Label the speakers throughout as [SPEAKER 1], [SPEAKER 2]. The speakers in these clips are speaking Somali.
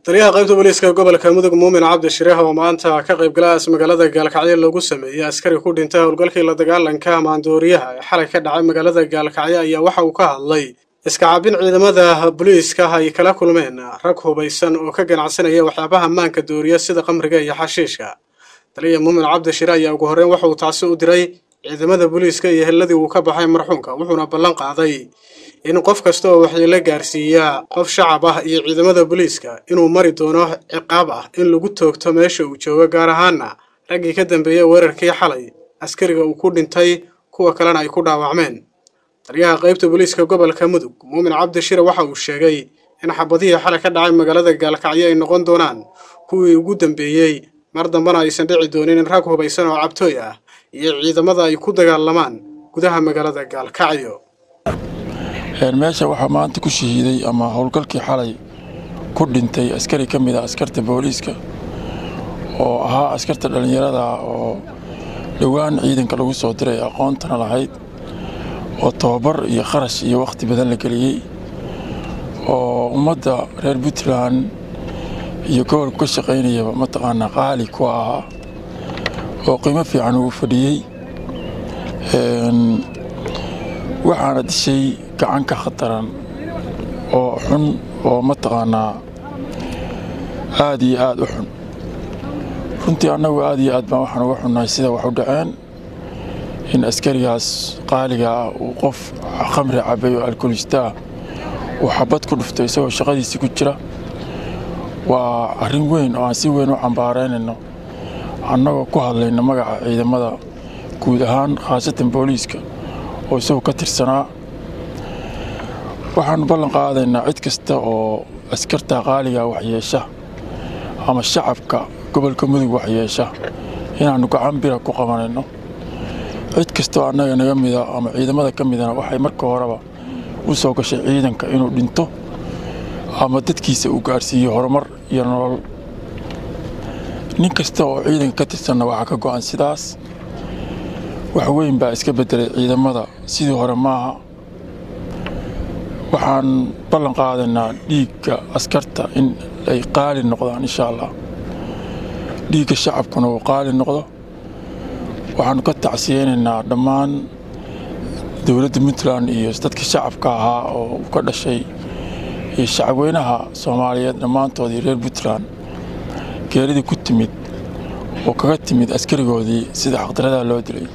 [SPEAKER 1] taliyaha qaybta booliiska gobolka mudug muumin cabdi shireeh oo maanta ka qaybgalaas magaalada gaalkacyo lagu sameeyey askari ku dhintay howlgalkii la dagaalanka maandooriyaha ee xalay ka dhacay magaalada gaalkacyo ayaa waxa uu ka hadlay iskacaabin ciidamada booliiska ay kala kulmeen rag hubaysan oo ka ganacsanaya waxyaabaha maanka dooriya sida qamriga iyo xashiishka taliya muumin cabdi shire ayaa ugu horreyn waxa uu taasi u diray ciidamada booliiska iyo helladii uu ka baxay marxuumka wuxuuna ballan qaaday in qof kasta oo waxyeelo gaarsiiya qof shacab ah iyo ciidamada booliiska inuu mari doono ciqaab ah in lagu toogto meesha uu joogo gaar ahaana raggii ka dambeeyey weerarkii xalay askariga uu ku dhintay kuwa kalena ay ku dhaawacmeen taliyaha qaybta booliiska gobolka mudug muumin cabdi shire waxa uu sheegay in xabadihii xalay ka dhacay magaalada gaalkacyo ay noqon doonaan kuwii ugu dambeeyey mar dambena aysan dhici doonin in rag hubaysan oo cabtooy ah iyo ciidamada ay ku dagaalamaan gudaha magaalada gaalkacyo
[SPEAKER 2] meesha waxaa maanta ku shahiiday ama howlgalkii xalay ku dhintay askari ka mid a askarta booliiska oo ahaa askarta dhallinyarada oo dhowaan ciidanka lagu soo diray aqoontana lahayd oo tababar iyo kharash iyo wakhti badan la geliyey oo ummadda reer puntland iyo gobolku ka shaqaynayaba mataqaanaa qaali ku ahaa oo qiimo fiican ugu fadhiyey waxaana dishay gacan ka khataran oo xun oo mataqaanaa aad iyo aad u xun runtii annagu aad iyo aad baan waxaan uga xunnahay sida wax u dhaceen in askarigaas qaaliga ah uu qof khamri cabay oo alkoolistaah uu xabad ku dhufto isagoo shaqadiisii ku jira waa arrin weyn oo aan si weyn u cambaaraynayno annagoo ku hadlayna magaca ciidamada guud ahaan khaasatan booliiska oo isagu ka tirsanaa waxaannu ballan qaadaynaa cid kasta oo askarta qaaliga waxyeesha ama shacabka gobolka mudug waxyeesha inaannu gacan bira ku qabanayno cid kastaoo annaga naga mida ama ciidamada ka midana waxay marka horeba u soo gashay ciidanka inuu dhinto ama dadkiisa uu gaarhsiiyo horumar iyo nolol nin kasta oo ciidanka ka tirsanna waxaa ka go'an sidaas wax weyn baa iska beddelay ciidamada sidii hore maaha waxaan ballan qaadaynaa dhiigga askarta in ay qaali noqdaan insha allah dhiigga shacabkuna uu qaali noqdo waxaannu ka tacsiyeynaynaa dhammaan dowladda puntland iyo dadka shacabka ahaa oo ka dhashay iyo shacabweynaha soomaaliyeed dhammaantoodii reer puntland geeridii ku timid oo kaga timid askarigoodii sida xaqdaradaa loo dilay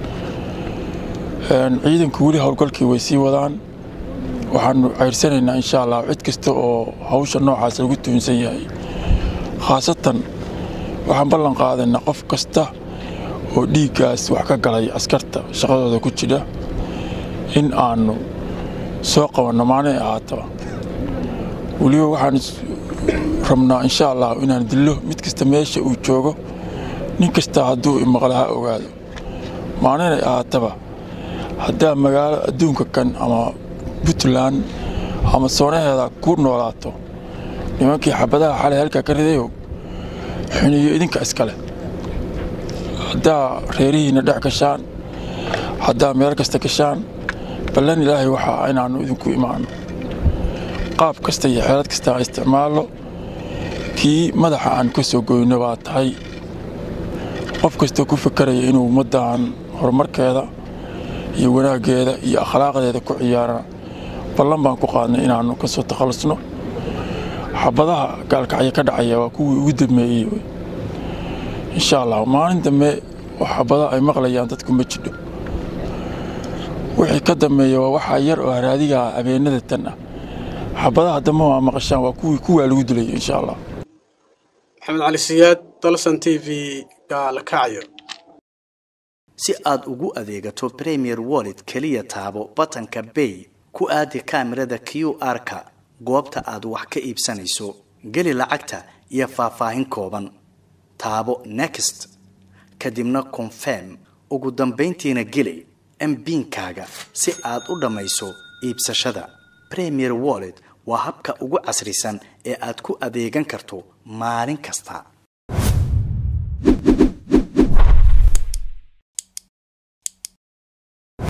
[SPEAKER 2] ciidanku weli howlgalkii way sii wadaan waxaannu ceyrsanaynaa insha allah cid kasta oo hawsha noocaas lagu tuunsan yahay khaasatan waxaan ballan qaadaynaa qof kasta oo dhiiggaas wax ka galay askarta shaqadooda ku jira in aannu soo qabanno maalin ahaataba weliba waxaan rabnaa insha allah inaan dillo mid kasta meesha uu joogo nin kasta hadduu imaqla ha ogaado maalinay ahaataba haddaa magaalo adduunka kan ama puntland ama soonaheeda ku noolaato nimankii xabadaha xalay halkaa ka ridayow xuniyo idinka iskale haddaa reerihiinna dhex gashaan haddaa meel kasta gashaan ballan ilaahay waxaa inaannu idinku imaanno qaab kasta iyo xeelad kasta aan isticmaalno kii madaxa aan ka soo goyno baa tahay qof kastoo ku fakaraya inuu ummaddan horumarkeeda iyo wanaaggeeda iyo akhlaaqdeeda ku ciyaarana ballan baan ku qaadnay inaannu ka soo takhallusno xabadaha gaalkacyo ka dhacaya waa kuwii ugu dambeeyey insha allah maalin dambe oo xabadaha ay maqlayaan dadku ma jidho wixii ka dambeeya waa waxaa yar oo haraadiga ah habeenada tan ah xabadaha dambe waa maqashaan waa kuwii kuwaa lagu dilay insha allah
[SPEAKER 1] maxamed cali siyaad dalsan t v gaalkacyo
[SPEAKER 3] si aad ugu adeegato premier wallet keliya taabo batanka bay ku aadi kaamirada q r-ka goobta aad wax ka iibsanayso geli lacagta iyo faahfaahin kooban taabo next kadibna confirm ugu dambayntiina geli mbiinkaaga si aad u dhammayso iibsashada premier wallet waa habka ugu casrisan ee aad ku adeegan karto maalin kasta